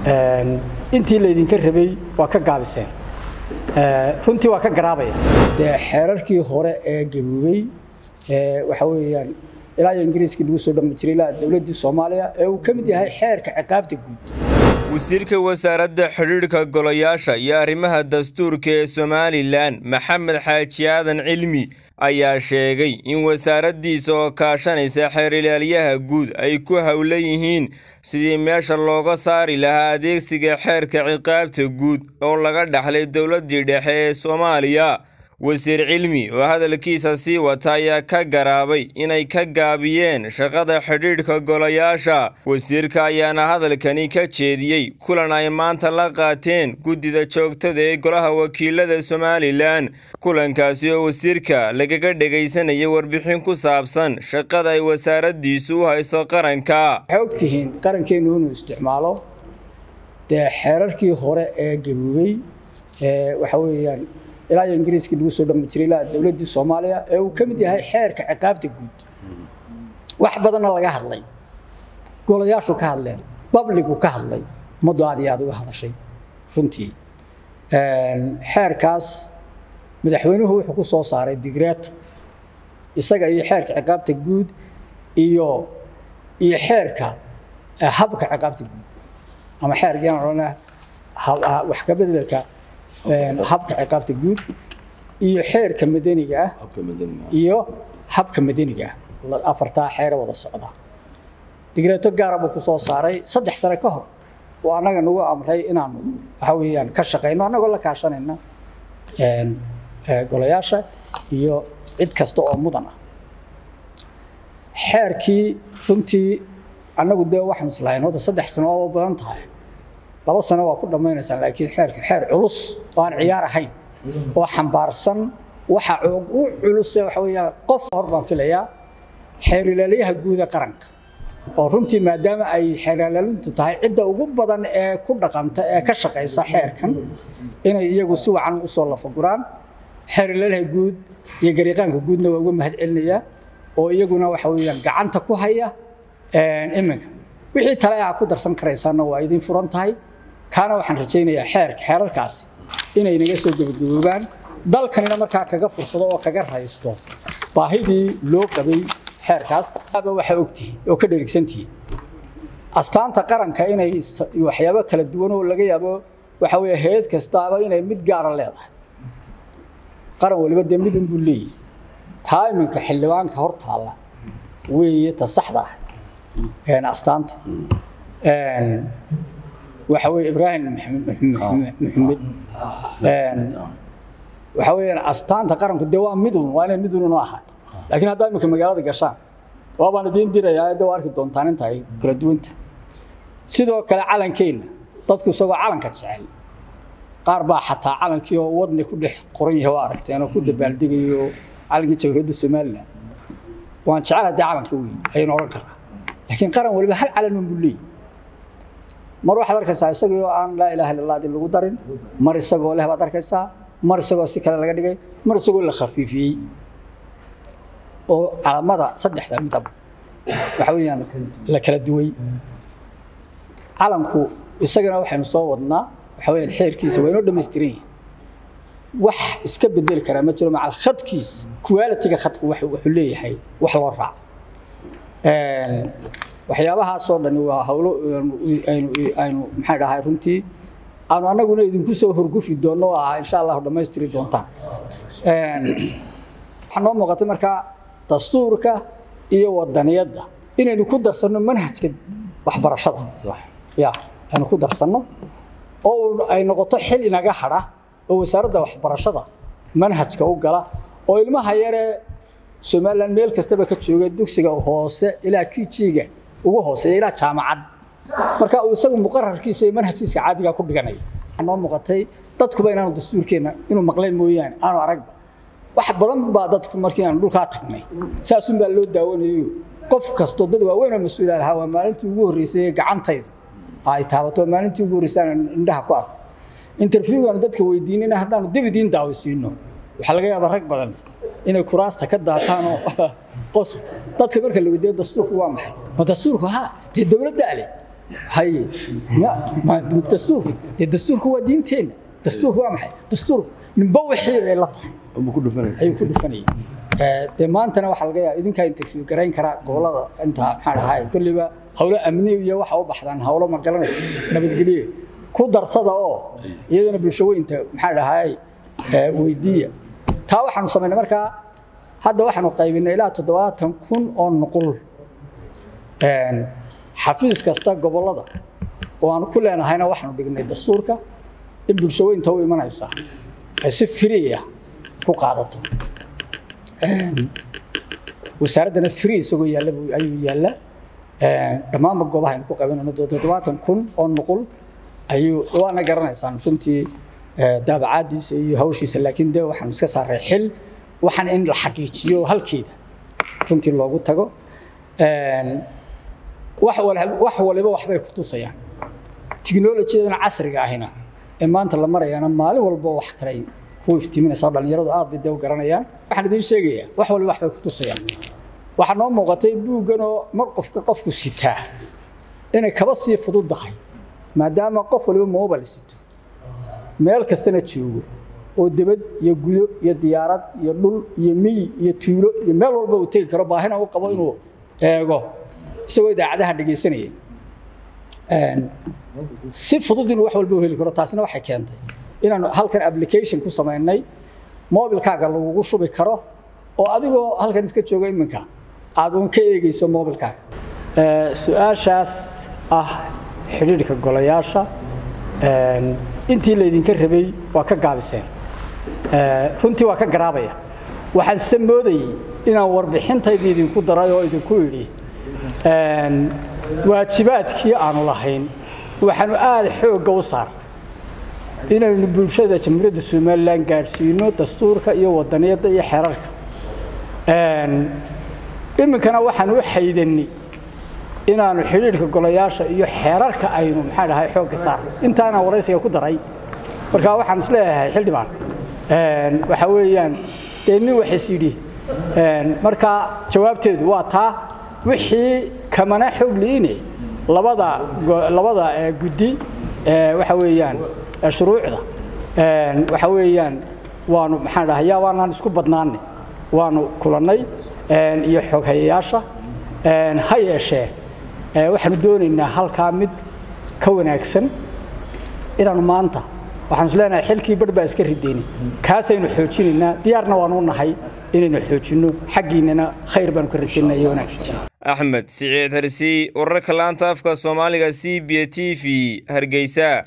intii laydinka rabay waa ka gaabiseen runtii waa ka garaabaya dee xeerarkii hore ee gaboobey waxa weeyaan ilaa iyo ingiriiskii lagu soo dhami jiray ilaa dowladdii soomaaliya ee uu ka mid yahay xeerka ciqaabta guud wasiirka wasaaradda xidhiidhka golayaasha iyo arrimaha dastuurka ee somalilan maxamed xaaji aadan cilmi ayaa sheegay in wasaaraddiisa oo kaashanaysa xeer ilaalyaha guud ay ku howlan yihiin sidii meesha looga saari lahaa adeegsiga xeerka ciqaabta guud oo laga dhaxlay dowladdii dhexe ee soomaaliya wasiir cilmi oo hadalkiisa sii wata ayaa ka garaabay inay ka gaabiyeen shaqada xidhiidhka golayaasha wasiirka ayaana hadalkani ka jeediyey kulan ay maanta la qaateen guddida joogtada ee golaha wakiilada somalilan kulankaasi oo wasiirka lagaga dhegaysanayay warbixin ku saabsan shaqada ay wasaaraddiisu u hayso qaranka waxay ogtihiin qarankeenu inuu isticmaalo dee xeerarkii hore ee gaboobey waxa weeyaan ilaa iyo ingiriiskii lagu soo dhami jiray ilaa dowladdii soomaaliya ee uu ka mid yahay xeerka ciqaabta guud wax badanna laga hadlay golayaashu ka hadleen babligu ka hadlay ummaddu aad iyo aad uga hadashay runtii xeerkaas madaxweynuhu wuxuu ku soo saaray digreeto isaga iyo xeerka ciqaabta guud iyo iyo xeerka habka ciqaabta guud ama xeerkiaan odhanaa wax ka bedelka habka ciqaabta guud iyo xeerka madaniga ah iyo habka madaniga ah afartaa xeere wada socda digreeto gaara buu ku soo saaray saddex sane ka hor oo annaga nagu amray inaanu waxa weeyaan ka shaqayno annagoo la kaashanayna golayaasha iyo cid kasta oo mudan ah xeerkii runtii annagu dee waxaan islahayn hadda saddex sano oo badan tahay laba sano waa ku dhammaynaysaan laakiin xeerka xeer culus oo aan ciyaar ahayn oo xambaarsan waxa u culuse waxa weeyaan qof hor baan filayaa xeer ilaalyaha guuda qaranka oo runtii maadaama ay xeer ilaalintu tahay cidda ugu badan ee ku dhaqanta ee ka shaqaysa xeerkan inay iyagu si wacan usoo lafaguraan xeer ilaalyaha guud iyo gariiqaanka guudna waa uga mahad celinayaa oo iyaguna waxa weeyaan gacanta ku haya iminka wixii tale aa ku darsan karaysaana waa idin furan tahay kaana waxaan rajaynayaa xeerka xeerarkaasi inay naga soo gebagaboobaan dalkanina markaa kaga fursado oo kaga raysto baahidii loo qabay xeerkaas aba waxaa ogtihiin oo ka dherigsantihiin astaanta qaranka inay waxyaabo kala duwan oo laga yaabo waxa weeye hay-ad kastaaba inay mid gaara leedahay qaran waliba dee mid unbuu leeyahy taa iminka xildhibaanka hor taalla weeye ta saxda ah astaantu waxa weye ibraahim maxamed waxa weeyaan astaanta qaranku dee waa midun waa inay midun inoo ahaato laakiin haddaa iminka magaalada gashaan waabaan idiin dirayaa de waa arki doontaan inta ay kala duwanta sidoo kale calankeenna dadku isagoo calanka jecel qaar baa xataa calankii oo wadni ku dhex qoran yahay waa aragteen oo ku dabaaldegayo calankii jamhuuriyadda somalilan waan jecelahay dee calanka weyn ayaynu odhan karnaa laakiin qaran waliba hal calan un buu leeyahy mar waxaad arkaysaa isagoo aan laa ilaha illa allah lagu darin mar isagoo leh baad arkaysaa mar isagoo si kale laga dhigay mar isagoo la khafiifiyey oo calamada saddexda midab waxa weeyaan la kala duway calanku isagana waxaynu soo wadnaa waxa weeyaan xeerkiisa waa inoo dhammaystiran yahay wax iska bedeli karaa ma jiro macal khadkiisa quality-ga khadku wuxuu leeyahay wax loo raaco waxyaabahaasoo dhani waa hawlo aynu aynu maxay dhahay runtii aanu annaguna idinku soo horgufi doonno oo ah insha allahu dhammaystiri doontaan waxaa noo muuqatay markaa dastuurka iyo wadaniyadda inaynu ku darsanno manhajka waxbarashada ya aynu ku darsanno oo ay noqoto xil inaga hadha oo wasaaradda waxbarashada manhajka u gala oo ilmaha yaree somalilan meel kastaba ka jooga dugsiga hoose ilaa kijiga ugu hooseeya ilaa jaamacad marka uu isagu muqararkiisa iyo manhajkiiska caadiga ku dhiganaya waxaa noo muuqatay dadkuba inaanu dastuurkeenna inuu maqleen mooyaane aanu aragba wax badan baa dadku markii aanu dhulkaa tagnay saasun baa loo daawanayo qof kastoo dad waaweynoo mas-uula lahaa waa maalintii ugu horreysay gacantayda ay taabato maalintii ugu horreysay aan indhaha ku arko interviewgaanu dadka weydiinina haddaanu dib idiin daawaysiino waxaa laga yaabaa rag badan inay kuraasta ka daataan oo qos dadka marka la weydiiyo dastuurku waa maxay ma dastuurku ha dee dowladda ale haye dastuurku dee dastuurku waa diinteenna dastuurku waa maxay dastuur ninba wixii ay la tahay ayuu ku dhufanayay dee maantana waxaa laga yaaba idinkaa interview garayn karaa gobolada inta maxaa dhahay kolliba howlo amni iyo waxa u baxdaan howlo ma garanaysa nabadgelye ku darsada oo iyadana bulsho weynta maxaa dhahay weydiiya taa waxaanu samaynay markaa hadda waxaanu qaybinay ilaa toddobaatan kun oo nuqul xafiis kasta gobolada oo aanu ku leenahayna waxaanu dhignay dastuurka in bulsho weynta u imanaysa ay si firiya ku qaadato wasaaraddana free isagoo yaalla ayuu yaalla dhammaanba goobaha aynu ku qabanayno toddobaatan kun oo nuqul ayuu waana garanaysaan runtii daabacaadiisa iyo hawshiisa laakiin dee waxaanu iska saaray xil waxaan in la xaqiijiyo halkeeda runtii loogu tago wax waliba waxbay ku tusayaan tiknolojiyadana casriga ahina ee maanta la marayana maalin walba wax kalay ku iftiiminaysa dhalinyaradu aad bay dee u garanayaan waxaan idiin sheegayaa wax waliba waxbay ku tusayaan waxaa noo muuqatay buugganoo mar qofka qofku sitaa inay kaba sii fududdahay maadaama qof waliba mobile sito meel kastana joogo oo debad iyo gudo iyo diyaarad iyo dhul iyo miyi iyo tuulo iyo meel walba uu tegi karo baahina u qabo inuu eego isagoo idaacadaha dhegaysanaya si fudud inuu wax walba u heli karo taasina waxay keentay inaanu halkan application ku samaynay mobilkaaga lagugu shubi karo oo adigoo halkan iska jooga iminka aad uun ka eegayso mobilkaaga su-aashaas ah xidhiidhka golayaasha intii laydinka rabay waa ka gaabiseen runtii waa ka garaabaya waxaan se moodayey inaan warbixintayda idinku daray oo idinku idhi waajibaadkii aanu lahayn waxaanu aada xoogga u saar inaynu bulshada jamhuuriyadda somalilan gaadhsiino dastuurka iyo wadaniyadda iyo xeerarka iminkana waxaan u xaydanay inaanu xidhiidhka golayaasha iyo xeerarka aynu maxaa dhahay xoogga saar intaana waraysiga ku daray markaa waxaan is leeyahay xildhibaan waxa weeyaan dee nin waxis yidhi markaa jawaabteedu waa taa wixii kamana xoog liine labada labada guddi waxa weeyaan shuruucda waxa weeyaan waanu maxaan dhahay yaa waanaan isku badnaanay waanu kulannay iyo xooghayayaasha ha yeeshee waxaanu doonaynaa halkaa mid ka wanaagsan inaanu maanta waxaan is leenahay xilkii barh baa iska ridayni kaasaynu xoojinaynaa diyaarna waanu nahay inaynu xoojinno xaggiinnana khayr baanu ka rajaynaa iyo wanaag axmed siciid harsi wararka laanta afka soomaaliga c b t v hargeysa